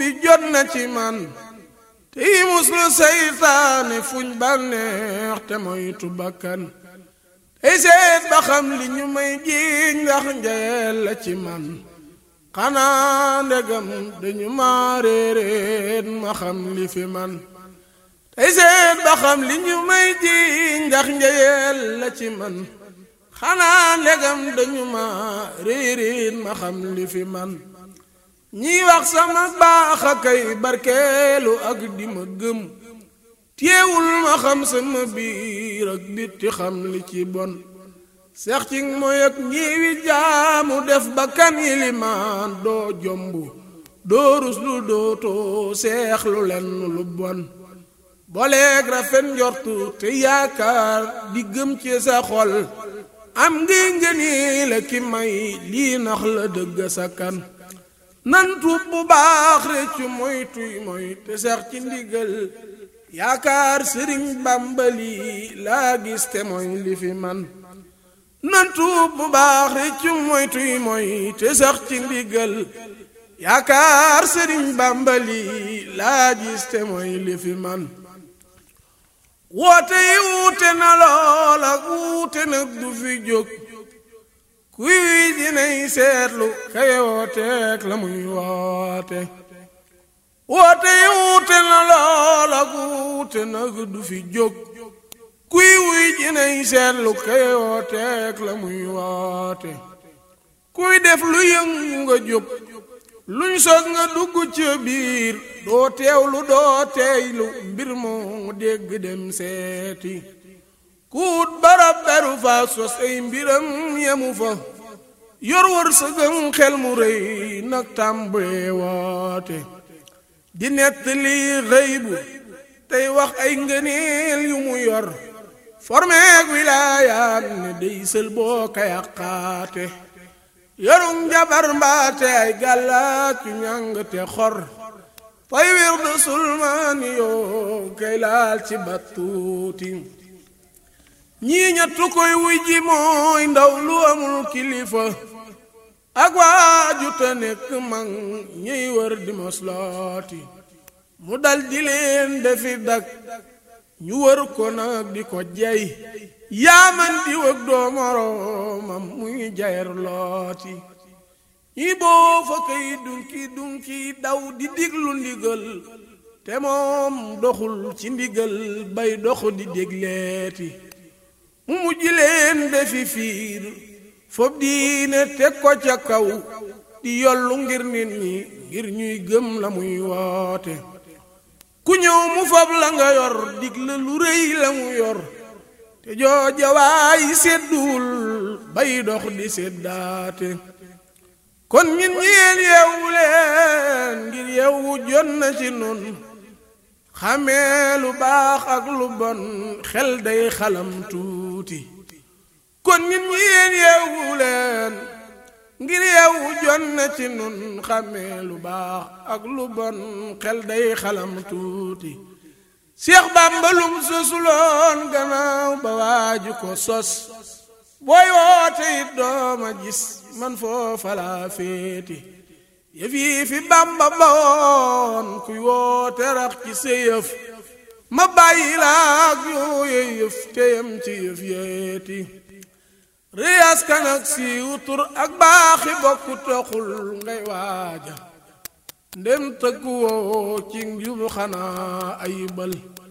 bi jot na ci man tey muslu saytaane fuñ bànneex te moytu bakkan tey seet ba xam li ñu may jiiñ ndax njayeel la ci man xanaa ndegam dañu ma réeréet ma xam li fi man tey seet ba xam li ñu may jiiñ ndax njayeel la ci man xanaa ndegam dañu ma réeréet ma xam li fi man ñiy wax sama baax a kay barkeelu ak di ma gëm téewul ma xam sama biir ak bitti xam li ci bon seex ci mooy ak ñiwi jaamu def ba kan yilimaan doo jomb doo rus lu dootoo seex lu lenn lu bon boleeg rafet njortu te yaakaar di gëm ci sa xol am ngi ngëni la ki may lii nax la dëgg sa kan nan tuub bu baax réccu moy tuy moy te sax ci ndigal yaakaar sëriñ bàmbali laa gis te mooy li fi man nan tuub bu baax réccu moy tuy moy te sax ci ndigal yaakaar sëriñ bàmbali laa gis te mooy li fi man woote yi wuute na lool ak wuute nag du fi jóg kuy wi dinay seetlu kay wooteek la muy woote woote yi wuute na lool ak wuute nag du fi jóg kuy wuy dinay seetlu kay wooteek la muy woote kuy def lu yëngu nga jóg luñ sos nga dugg ca biir doo teewlu doo teeylu mbir moo dégg dem seeti kuut barab beru fa sos ay mbiram yemu fa yor wër sëgëm xel mu rëy nag tàmbalee woote di nett li rëy bu tey wax ay ngëneel yu mu yor formeeg wilaayaat ne day sël boo ka yàqaate yorum jabar mbaate ay gàllaat yu ñàng te xor fay wir du sulmaani yoo kay laal ci battuuti ñii ñettu koy wuy ji mooy ndaw lu amul kilifa ak waaju te nekk mag ñuy wër di moslooti mu dal di leen defi dak ñu wër ko nag di ko jey yaaman di wëg doo moroomam muy jayer looti ñi boo fa kay dunki dunki daw di diglu ndigal te moom doxul ci ndigal bay doxu di dégleeti mu mujj leen defi fiir fob diine teg ko ca kaw di yollu ngir nit ñi ngir ñuy gëm la muy woote ku ñëw mu fob la nga yor dig la lu rëy la mu yor te jooja waay sedduwul bay dox di seddaate kon ñun ñeen yeewu leen ngir yeewu jot na ci nun xamee lu baax ak lu bon xel day xalam tuuti kon ñun ñeen yeewu leen ngir yeewu jot na ci nun xamee lu baax ak lu bon xel day xalam tuuti Seex Bàmba lum sosuloon gannaaw ba waaju ko sos booy woote it dooma gis man foofa laa féeti yëf yi fi Bàmba bawoon kuy woote rax ci sa yëf ma bàyyi laak yooye yëf teyam ci yëf yeeti riyaas kan ak siiw tur ak baaxi bokku toxul ngay waaja ndem tëgg woo ci njubu xanaa ayibal